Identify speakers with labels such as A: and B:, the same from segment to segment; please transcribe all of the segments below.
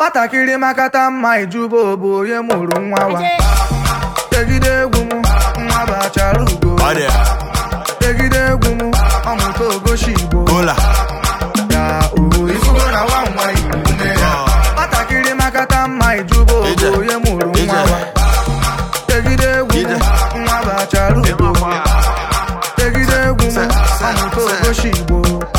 A: nwatakịrị makata mma ijuba bụ onye mụrụ nwa wa tegide egwu m nwa bụ achara ugo
B: Ọ dị ya.
A: tegide egwu m ọmụta ogoshi igbo
B: Hola.
A: ya oho ifugo na nwa nwa igbo nne ya nwatakịrị makata mma ijuba bụ
B: Ije.
A: onye mụrụ nwa
B: Ije.
A: wa tegide egwu m
B: Ije.
A: nwa bụ achara ugo tegide egwu m ọmụta ogoshi igbo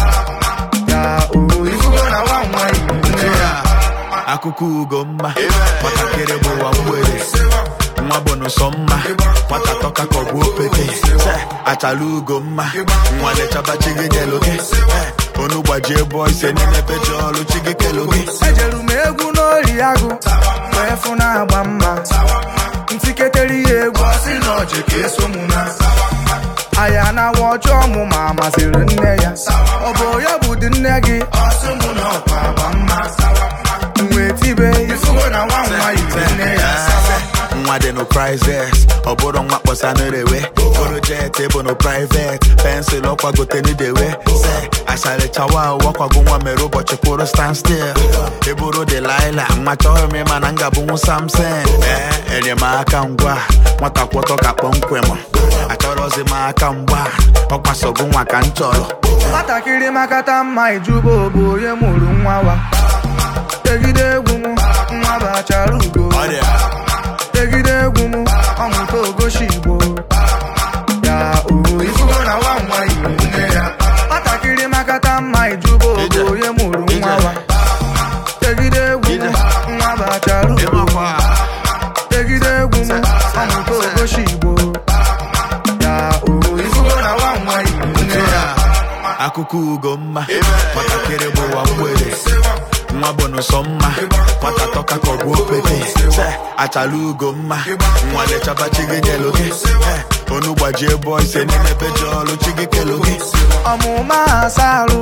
A: ya oho ifugo na nwa nwa igbo nne ya
B: akụkọ ugo mma nwatakịrị bụ ụwa mgbede nwa bụ n'ụsọ mma nwata tọka ka ọ bụ opete Se, achala ugo mma nwa lechaba chi gị nyelu gị Eh, onu gbajie bọ ise niile peji ọrụ chi gị kelu gị
A: ejeru m egwu n'ori agụ wee fụ na-agba mma ntiketere ya egwu ọsị na ọjị ka eso m na aya na awa ọjọọ mụ ma masịrị nne ya ọ bụ ya bụ dị nne gị ọsị mụ na ọkwa agba mma wee tibe ifugo na nwa nwa yiri nne ya
B: nwa dị no prizes ọ bụrụ nwa kpọsa n'erewe foro jet bụ no privet pensụl ọkwagote n'idewe se asharịchawa wakwago nwa mere ụbọchị kwụrụ stand still eburu delaila nwa chọrọ m ịma na m ga-abụnwu samson ee enyemaka ngwa nwata kwọtọ ka kpọmkwem achọrọzi m aka mgba ọkwasogo nwa ka m chọrọ
A: nwatakịrị makata mma ijuba bụ onye mụrụ nwa wa tegide egwu m nwa bụ achara ugo
B: Ọ dị ya.
A: tegide egwu m ọmụta ogoshi igbo ya oho ifugo na nwa nwa igbo nne ya nwatakịrị makata mma ijuba bụ
B: Ije.
A: onye mụrụ nwa wa tegide egwu m
B: Ije.
A: nwa bụ achara ugo
B: Ịmakwa.
A: tegide egwu m ọmụta ogoshi igbo ya oho ifugo na nwa nwa igbo nne ya
B: akụkọ ugo mma nwatakịrị bụ ụwa mgbede nwa bụ n'ụsọ mma nwata tọka ka ọ bụ opete Se, achala ugo mma nwa lechaba chi gị nyelu gị Eh, onu gbajie bọ ise niile peji ọrụ chi gị kelu gị
A: ọmụma asarụ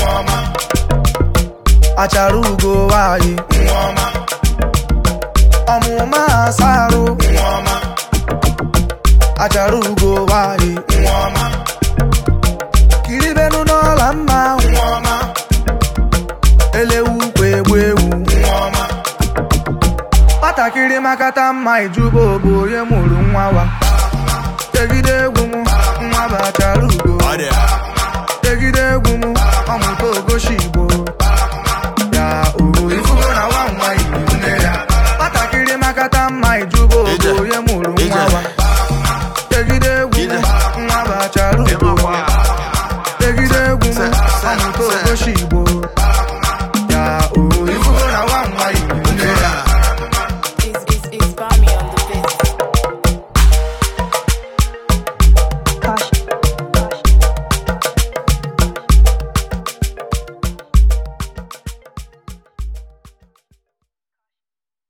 A: achara ugo nwanyị ọmụma asarụ achara ugo nwanyị kiribenu n'ọla mma elewu kwa egbu ewu nwatakịrị makata mma ijuba bụ onye mụrụ nwa wa tegide egwu m nwa bụ achara ugo
B: Ọ dị ya.